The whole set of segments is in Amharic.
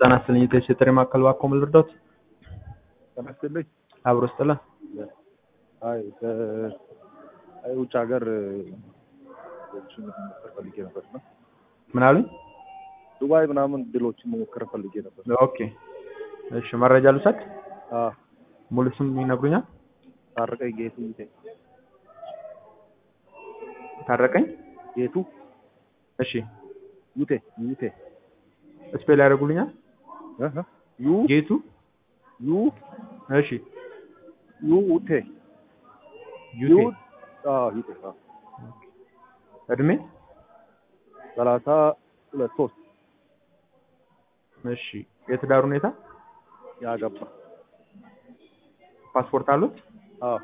ጤና ይስጥልኝ የቴሌ ማዕከል እባክዎ ምን ልርዳዎት? ጤና ይስጥልኝ። አብሮ ይስጥልን። አይ ውጭ ሀገር ድሎችን መሞከር ፈልጌ ነበር እና ምን አሉኝ? ዱባይ ምናምን ድሎችን መሞከር ፈልጌ ነበር። ኦኬ እሺ፣ መረጃ ልውሰድ? አዎ ሙሉ ስም ይነግሩኛል? ታረቀኝ ጌቱ ይቴ ታረቀኝ ጌቱ እሺ፣ ዩቴ ዩቴ ስፔል ያደርጉልኛል? እህ ዩ ጌቱ ዩ እሺ፣ ዩቴ ዩቴ አዎ ዩቴ አዎ እድሜ ሰላሳ ሁለት ሶስት እሺ፣ የትዳር ሁኔታ ያገባ ፓስፖርት አሉት? አዎ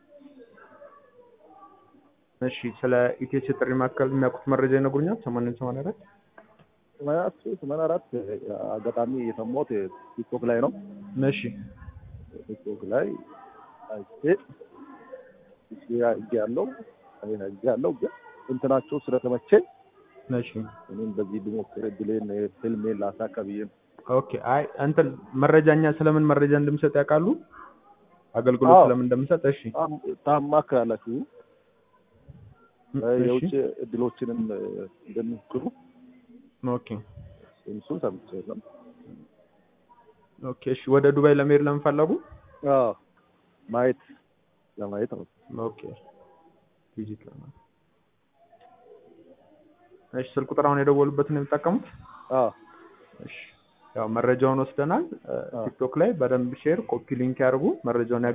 እሺ፣ ስለ ኢቴች ጥሪ ማዕከል የሚያውቁት መረጃ ይነግሩኛል? ሰማንያ ሰማንያ አራት ሰማንያ አራት ሰማንያ አራት አጋጣሚ የሰማሁት ቲክቶክ ላይ ነው። እሺ ቲክቶክ ላይ አይቼ እሺ አይቼ ያለው አይን አይቼ ያለው ግን እንትናቸው ስለተመቸኝ እሺ እኔም በዚህ ብሞክር እድሌን ህልሜን ላሳካ ብዬ ነው። ኦኬ። አይ እንትን መረጃኛ ስለምን መረጃ እንደምሰጥ ያውቃሉ? አገልግሎት አዎ። ስለምን እንደምሰጥ? እሺ ታም- ታማክራላችሁ እሺ የውጭ እድሎችንም እንደሚሞክሩ ኦኬ እሱን ሰምቼ ነው። ኦኬ። እሺ ወደ ዱባይ ለመሄድ ለምን ፈለጉ? አዎ ማየት ለማየት ነው። ኦኬ ቪዚት ለማለት እሺ። ስልክ ቁጥር አሁን የደወሉበትን ነው የሚጠቀሙት? አዎ እሺ ያው መረጃውን ወስደናል። ቲክቶክ ላይ በደንብ ሼር፣ ኮፒ ሊንክ ያድርጉ መረጃውን